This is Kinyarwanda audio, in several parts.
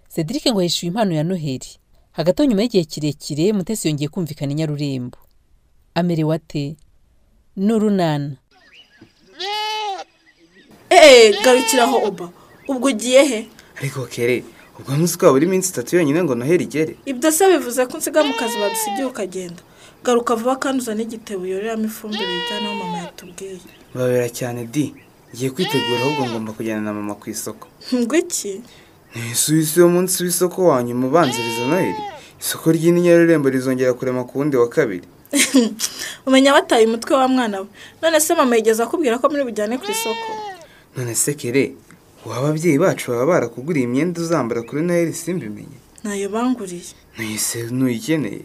Cedric ngo yishyuye impano ya Noheli hagati aho nyuma y'igihe kirekire Mutesi yongeye kumvikana i Nyarurembo amerewe ate n'urunana eee garukiraho oba ubwo ugiye he ariko kere ubwo munsi ukaba uri iminsi itatu yonyine ngo noheli igere ibyo se bivuze ko unsiga mu kazi badusigiye ukagenda garuka vuba kandi uzane igitebo yororeramo ifumbire bijyana aho mama yatubwiye babera cyane di ngiye kwitegura ahubwo ngomba kujyana na mama ku isoko ngo iki ntisubize uwo munsi w'isoko wanyuma ubanziriza noheli isoko ry'inyarurembo rizongera kurema ku wundi wa kabiri umenya bataye umutwe wa mwana we none se mama yigeze akubwira ko muri bujyane ku isoko none se kere waba ababyeyi bacu baba barakuguriye imyenda uzambara kuri noheli simbimenye ntayo banguriye ntuyise ntuyikeneye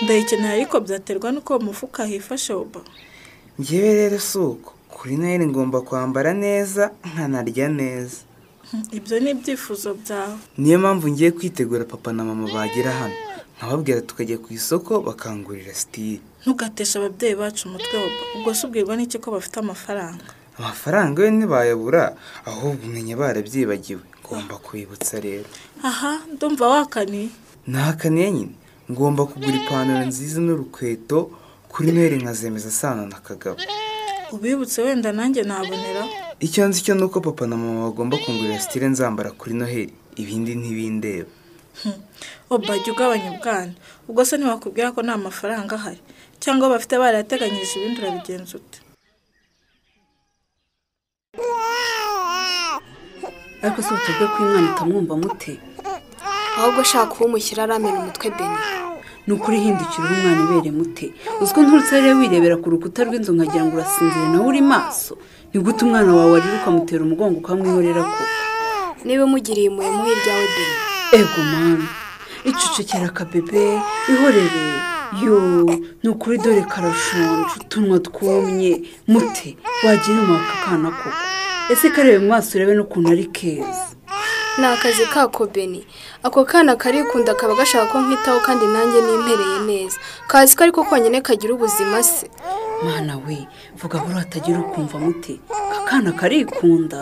ndayikeneye ariko byaterwa n'uko uwo mufuka hifashe oba ngewe rero si uko kuri noheli ngomba kwambara neza nkanarya neza ibyo ni ibyifuzo byawe niyo mpamvu ngiye kwitegura papa na mama bagira hano nkababwira tukajya ku isoko bakangurira sitire ntugateshe ababyeyi bacu umutwe oba ubwo se ubwirwa n'iki ko bafite amafaranga amafaranga yo ntibayabura ahubwo umenya barabyibagiwe ngomba kubibutsa rero aha ndumva wakaniye nahakaniye nyine ngomba kugura ipantaro nziza n'urukweto kuri noheli nkazemeza asana na kagabo ubibutse wenda nanjye naboneraho icyo nzi cyo ni uko papa na mama bagomba kungurira sitire nzambara kuri noheli ibindi ntibindeba oba jya ugabanya ubwana ubwo se ntiwakubwira ko nta mafaranga ahari cyangwa bafite barayateganyirije ibindi urabigenza ute ariko si utuvuge ko uyu mwana utamwumva mute ahubwo ashaka uwo mushyira aramena umutwe deni ni ukuri hindukira uwo mwana ubere mute uzi ko nturutse hariya wirebera ku rukuta rw'inzu nkagira ngo urasinzire nawe uri maso ni gute umwana wawe warira ukamutera umugongo ukamwihorera ko niba umugiriye impuhwe muhe ibyawe deni ego mama icecekera akabebe ihorere yo ni ukuri dore karashonje utunwa twumye mute wagira umwaka akana koko ese karebe mu maso urebe n'ukuntu ari keza ni akazi kako beni ako kana karikunda kaba gashaka ko nkitaho kandi nanjye nimpereye neza kazi ko ariko konyine kagira ubuzima se mwana we vuga buriya atagira ukumva mute akana karikunda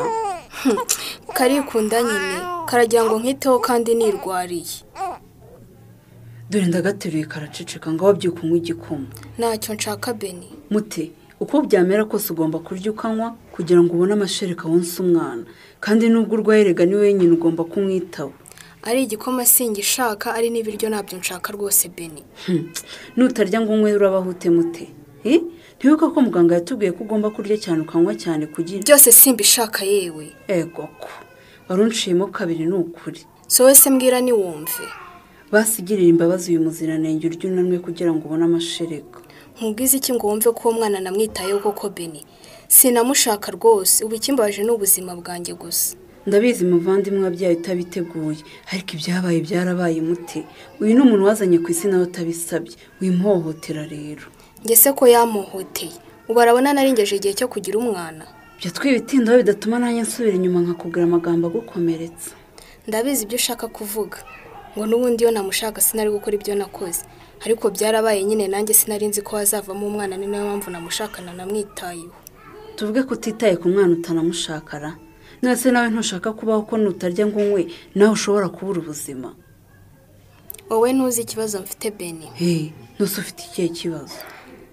Hmm, karikunda nyine karagira ngo nkiteho kandi nirwariye dore ndagateruye karaceceka ngo wabyikanywa igikoma ntacyo nshaka beni mute uko byamera kose ugomba kurya ukanywa kugira ngo ubone amashereka wonsa umwana kandi nubwo urwaye rega ni wenyine ugomba kumwitaho ari igikoma singishaka ari n'ibiryo ntabyo nshaka rwose beni Hmm, nutarya ngo unywe urabaho ute mute Eh, ntiwibuka ko muganga yatubwiye ko ugomba kurya cyane ukanywa cyane kugira byose simbishaka yewe ego ko wari unciyemo kabiri ni ukuri so wese mbwira niwumve basigirira imbabazi uyu muziranenge urya unanwe kugira ngo ubone amashereka nkubwize iki ngo wumve ko uwo mwana namwitayeho koko beni sinamushaka rwose ubu ikimbabaje ni ubuzima bwanjye gusa ndabizi muvandimwe wabyaye utabiteguye ariko ibyabaye byarabaye mute uyu ni umuntu wazanye ku isi nawe utabisabye wimuhohotera rero Njye se ko yamuhoteye ubu arabona narengeje igihe cyo kugira umwana jya twibitindaho bidatuma nanjye nsubira inyuma nkakubwira amagambo agukomeretsa ndabizi ibyo ushaka kuvuga ngo n'ubundi iyo namushaka sinari gukora ibyo nakoze ariko byarabaye nyine nanjye sinari nzi ko hazavamo umwana ni nayo mpamvu namushakana namwitayeho tuvuge ko utitaye ku mwana utanamushakara none se nawe ntushaka kubaho ko nutarya ngo unywe nawe ushobora kubura ubuzima wowe ntuzi ikibazo mfite beni hehe ntuse ufite ikihe kibazo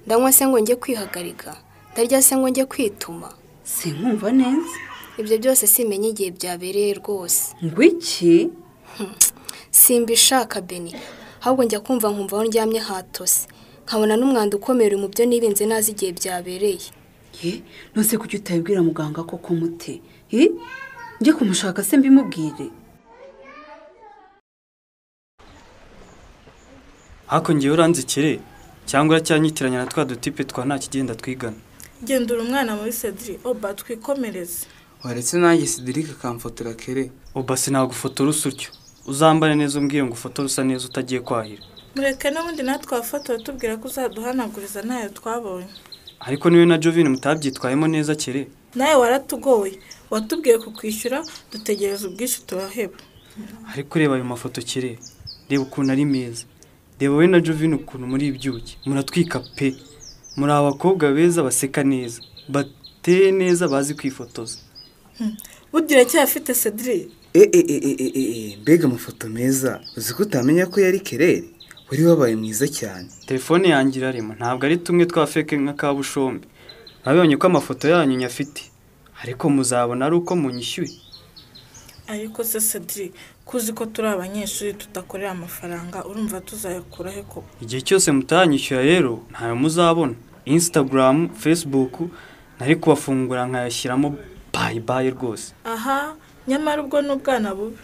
ndanywa se ngo njye kwihagarika ndarya se ngo njye kwituma sinkumva neza ibyo byose simenya igihe byabereye rwose ngo iki simbishaka beni ahubwo njya kumva nkumva aho ndyamye hatose nkabona n'umwanda ukomeye uri mu byo nirinze nazi igihe byabereye ye nose kuki utabibwira muganga koko mute he njye kumushaka se mbimubwire ariko ngewe uranzikire cyangwa uracyanyitiranya na twa dutipe twa nta kigenda twigana gendura umwana muri cedri oba twikomereze waretse nanjye Cedric akamfotora kere uba sinagufotora usa utyo uzambare neza umbwire ngo ufotore usa neza utagiye kwahira mureke n'ubundi natwe wafotora tubwira ko uzaduhanaguriza ntayo twabonye ariko niwe na jovine mutabyitwayemo neza kere nawe waratugoye watubwiye kukwishyura dutegereza ubwishyu turaheba ariko reba ayo mafoto kere reba ukuntu ari meza reba wowe na jovine ukuntu muri ibyuki muratwika pe muri abakobwa beza baseka neza bateye neza bazi kwifotoza burya uracyafite cedri e e e e e e mbega amafoto meza uzi ko utamenya ko yari kerere wari wabaye mwiza cyane telefone yanjye irarema ntabwo ari tumwe twa feke nka kabushombe nabonye ko amafoto yanyu nyafite ariko muzabona ari uko munyishyuye ariko se cedric ko uzi ko turi abanyeshuri tudakorera amafaranga urumva tuzayakura he koko igihe cyose mutanyishyura rero ntayo muzabona insitagaramu fesibuku nari kubafungura nkayashyiramo bayibayi rwose aha nyamara ubwo ni ubwana bubi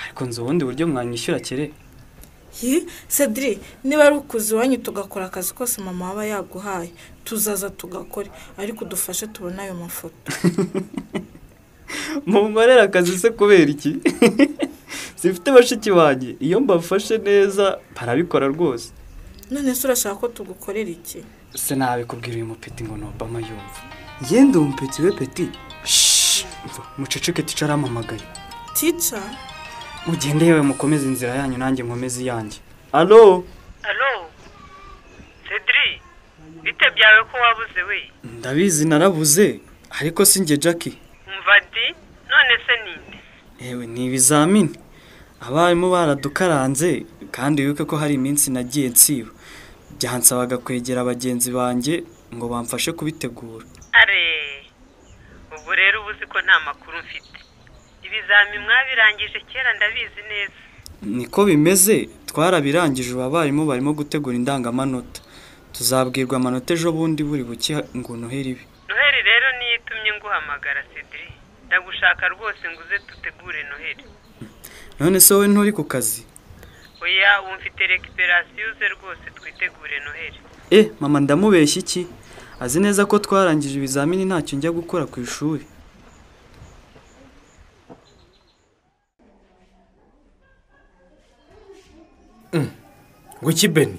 ariko nzi ubundi buryo mwanyishyura kere yi cedric niba ari ukuza iwanyu tugakora akazi kose mama waba yaguhaye tuzaza tugakore ariko udufashe tubone ayo mafoto mumarera akazi se kubera iki zifite bashiki banjye iyo mbafashe neza barabikora rwose none se urashaka ko tugukorera iki se nabikubwira uyu mupeti ngo ni obama yumva ngende umupeti we peti Mva, muceceke ticaramamagaye tica mugende yewe mukomeze inzira yanyu nanjye nkomeze iyanjye alo alo cedri bite byawe ko wabuze we ndabizi narabuze ariko si njye jackie umva di none se ninde yewe ni ibizamini abarimu baradukaranze kandi wibuke ko hari iminsi nagiye nsiba byansabaga kwegera bagenzi banjye ngo bamfashe kubitegura are ubwo rero uba uzi ko nta makuru mfite ibizami mwabirangije kera ndabizi neza niko bimeze twarabirangije ubu abarimu barimo gutegura indangamanota tuzabwirwa amanota ejo bundi buri buke ngo unohere ibi noheri rero niyo itumye nguhamagara cedri ndagushaka rwose ngo uze dutegure noheri none se wowe nturi ku kazi oya ubu mfite rekiperasiyo uze rwose twitegure noheri e mama ndamubeshya iki azi neza ko twarangije ibizamini ntacyo njya gukora ku ishuri iki beni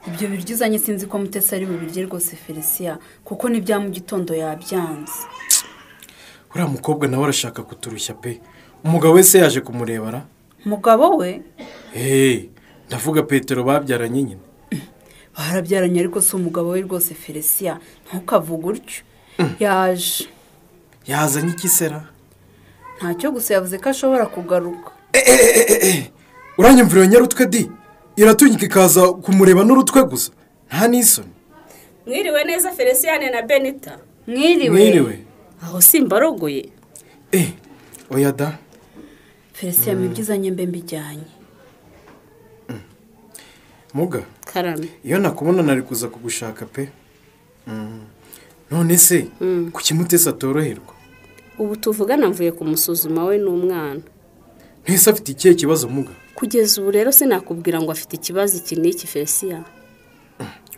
ibyo biryo uzanye sinzi ko mutesi ari bubirye rwose felisiya kuko n'ibya mu gitondo yabyanze uriya mukobwa nawe arashaka kuturushya pe umugabo wese yaje kumurebara umugabo we hehe ndavuga petero babyaranye nyine barabyaranye ariko si umugabo we rwose felisiya ntukavuge utyo yaje yazanye iki sera ntacyo gusa yavuze ko ashobora kugaruka uranyumvira iyo nyarutwe di iratunyika ikaza kumureba n'urutwe gusa nta n'isoni mwiriwe neza feliciyane na benita mwiriwe mwiriwe aho simba arogoye eh oya da felisiya mu byizanye mbe mbijyanye muga karame iyo nakubona nari kuza kugushaka pe Mm. none se kuki mutesi atoroherwa ubu tuvugana mvuye kumusuzuma we n'umwana ntese afite ikihe kibazo muga kugeza ubu rero sinakubwira ngo afite ikibazo iki n'iki felisiya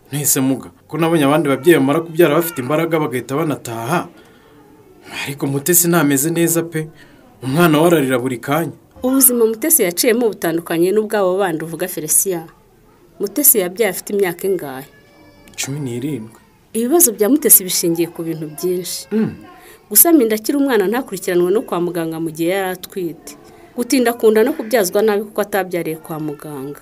ntese muga ko nabonye abandi babyeyi bamara kubyara bafite imbaraga bagahita banataha ariko mutesi ntameze neza pe umwana we ararira buri kanya ubuzima mutesi yaciyemo butandukanye n'ubwabo bandi uvuga felisiya mutesi yabyaye afite imyaka ingahe cumi n'irindwi ibibazo bya mutesi bishingiye ku bintu byinshi gusamira akiri umwana ntakurikiranwe no kwa muganga mu gihe yari atwite gutinda kunda no kubyazwa nabi kuko atabyariye kwa muganga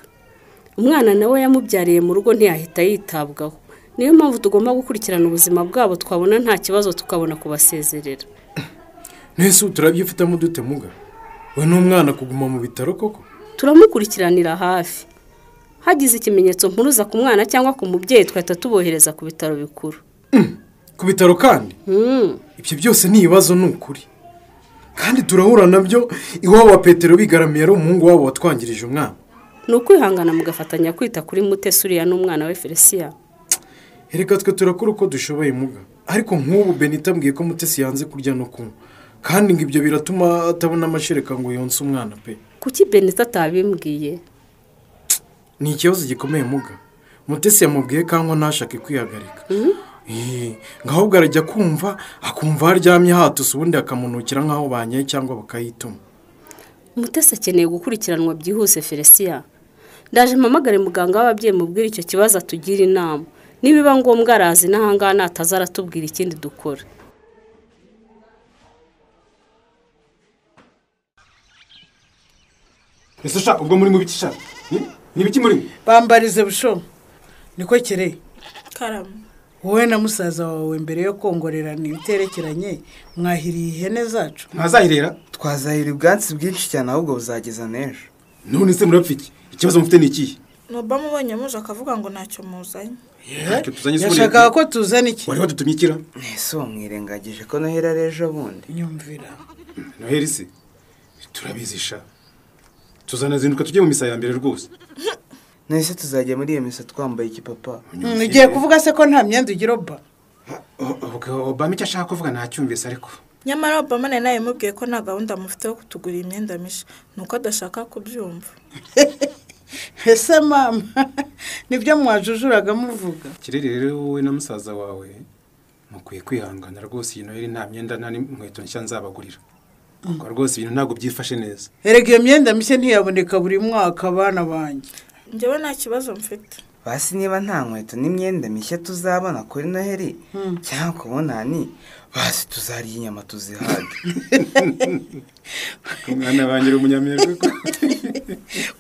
umwana nawe yamubyariye mu rugo ntiyahita yitabwaho niyo mpamvu tugomba gukurikirana ubuzima bwabo twabona nta kibazo tukabona kubasezerera ntese ubu turabyifitamo dute muga we n'umwana kuguma mu bitaro koko turamukurikiranira hafi hagize ikimenyetso mpuruza ku mwana cyangwa ku mubyeyi twahita tubohereza ku bitaro bikuru ku bitaro kandi Hmm. ibyo byose ni ibibazo ni ukuri kandi turahura nabyo iwabo wa petero bigaramiye ari umuhungu wabo watwangirije umwana ni ukwihangana mugafatanya kwita kuri mutesi uriya n'umwana we felisiya reka twe turakora uko dushoboye muga ariko nk'ubu benita abwiye ko mutesi yanze kurya no kunywa kandi ngo ibyo biratuma atabona amashereka ngo yonse umwana pe kuki benita atabimbwiye ni ikibazo gikomeye muga mutesi yamubwiye kangwa ntashake kwihagarika Eh, ngo ahubwo arajya kumva akumva aho aryamye hatuse ubundi akamunukira nk'aho banyaye cyangwa bakayituma mutesi akeneye gukurikiranwa byihuse felisiya ndaje mpamagare muganga w'ababyeyi mubwira icyo kibazo atugira inama nibiba ngombwa arazi n'ahangaha nataza aratubwira ikindi dukora ese sha ubwo muri mu biki sha ni ibiki muri bambarize busho niko kere karama wowe na musaza wawe mbere yo kongorerana ibiterekeranye mwahiriye ihene zacu ntazahirera twazahira ubwatsi bwinshi cyane ahubwo buzageza n'ejo none se murapfa iki ikibazo mufite ni ikihe noba mubonye muje akavuga ngo ntacyo muzanye ntacyo tuzanye se ubundi- yashakaga ko tuzana iki wari wadutumye ikira ese uwo mwirengagije ko noheli ari ejo bundi nyumvira noheli se turabizisha tuzanazinduka tujye mu misa ya mbere rwose nahise tuzajya muri iyo misa twambaye iki papa Mm, ugiye kuvuga se ko nta myenda ugira oba obama icyo ashaka kuvuga ntacyumvise ariko nyamara obama nawe nawe mubwiye ko nta gahunda mufite yo kutugura imyenda mishya ni uko adashaka kubyumva ese mama nibyo mwajujuraga muvuga kirere rero wowe na musaza wawe mukwiye kwihangana rwose iyi noheli nta myenda nta n'inkweto nshya nzabagurira ubwo rwose ibintu ntabwo byifashe neza erega iyo myenda mishya ntiyaboneka buri mwaka abana banjye njyewe nta kibazo mfite basi niba nta nkweto n'imyenda mishya tuzabona kuri noheli cyangwa ku bunani basi tuzarya inyama tuzihage umwana wanjye uri umunyamerika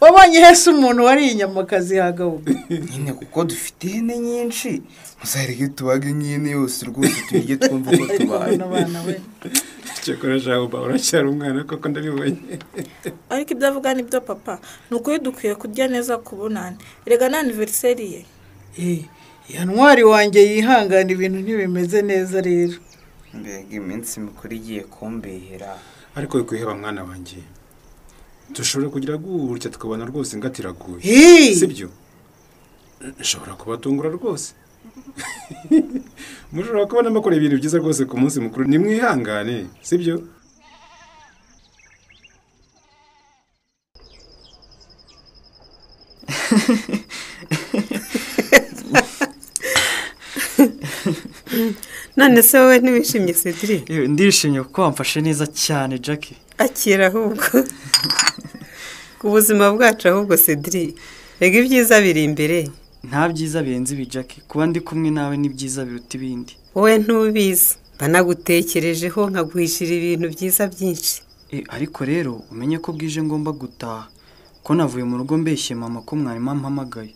wabonye hese umuntu wariye inyama akazihagabuka nyine kuko dufite ihene nyinshi muzareke tubaga nk'ihene yose rwose tuyirye twumva uko tubaye abana we cyakora jabo uracyari umwana koko ndabibonye ariko ibyo avuga ni byo papa ni ukuri dukwiye kurya neza ku bunani rega na aniveriseri ye Eh, iya ntwari wanjye yihangana ibintu ntibimeze neza rero mbega iminsi mikuru igiye kumbihira ariko wikuheba mwana wanjye dushobora kugira gutya tukabona rwose ingatiraguye Hii! sibyo nshobora kubatungura rwose mushobora kubona mukora ibintu byiza rwose ku munsi mukuru nimwihangane sibyo none se wowe ntiwishimye sedire Yewe, ndishimye kuko wamfashe neza cyane jackie akira ahubwo ku buzima bwacu ahubwo sedire rega ibyiza biri imbere nta byiza birenze ibi jackie kuba ndi kumwe nawe ni byiza biruta ibindi wowe ntubizi banagutekerejeho nkaguhishira ibintu byiza byinshi Eh, ariko rero umenye ko bwije ngomba gutaha ko navuye mu rugo mbeshye mama ko mwarimu ampamagaye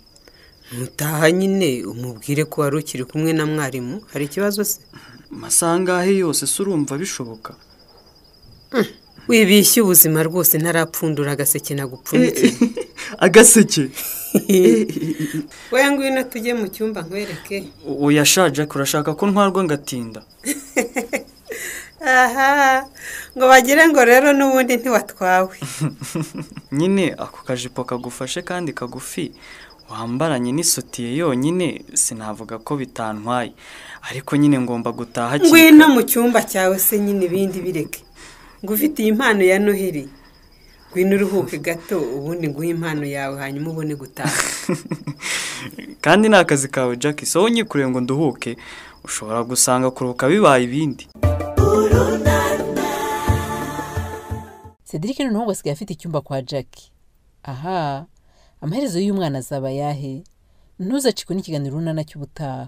mutaha nyine umubwire ko wari ukiri kumwe na mwarimu hari ikibazo se amasaha angahe yose se urumva bishoboka wibishye ubuzima rwose ntarapfundura agaseke nagupfundikiye agaseke we ngwino tujye mu cyumba nkwereke oya sha jackie urashaka ko ntwarwa ngatinda aha ngo bagire ngo rero n'ubundi ntiwatwawe nyine ako kajipo kagufashe kandi kagufi wambaranye n'isutiye yonyine sinavuga ko bitantwaye ariko nyine ngomba gutaha hakiri ngwino kare. mu cyumba cyawe se nyine ibindi bireke ngo ufite iyi mpano ya noheli ngwino uruhuke gato ubundi nguhe impano yawe hanyuma ubone gutaha kandi ni akazi kawe jackie so unyikoreye ngo nduhuke ushobora gusanga kuruhuka bibaye ibindi cedric noneho ngo asigaye afite icyumba kwa jackie aha amaherezo y'umwana azaba ayahe ntuzacikwe n'ikiganiro runana cy'ubutaha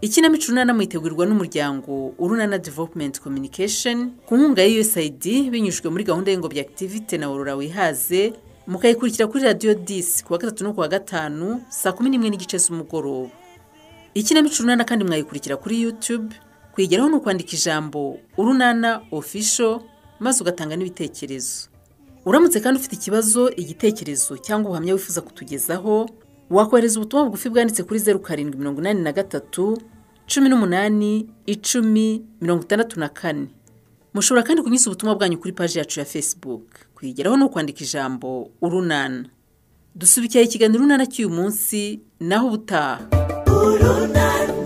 ikinamico urunana mwitegurirwa n'umuryango urunana development communication ku nkunga ya usaid binyujijwe muri gahunda y'ingobyi activity na aurora wihaze mukayikurikira kuri radiyo disi ku wa gatatu no ku wa gatanu saa kumi n'imwe n'igice z'umugoroba ikinamico urunana kandi mwayikurikira kuri youtube kuyigeraho ni ukwandika ijambo urunana official maze ugatanga n'ibitekerezo uramutse kandi ufite ikibazo igitekerezo cyangwa ubuhamya wifuza kutugezaho wakohereza ubutumwa bugufi bwanditse kuri zeru karindwi mirongo inani na gatatu cumi n'umunani icumi mirongo itandatu na kane mushobora kandi kunyuza ubutumwa bwanyu kuri paji yacu ya facebook kuyigeraho ni ukwandika ijambo urunana dusubikira ikiganiro urunana cy'uyu munsi naho ubutaha urunana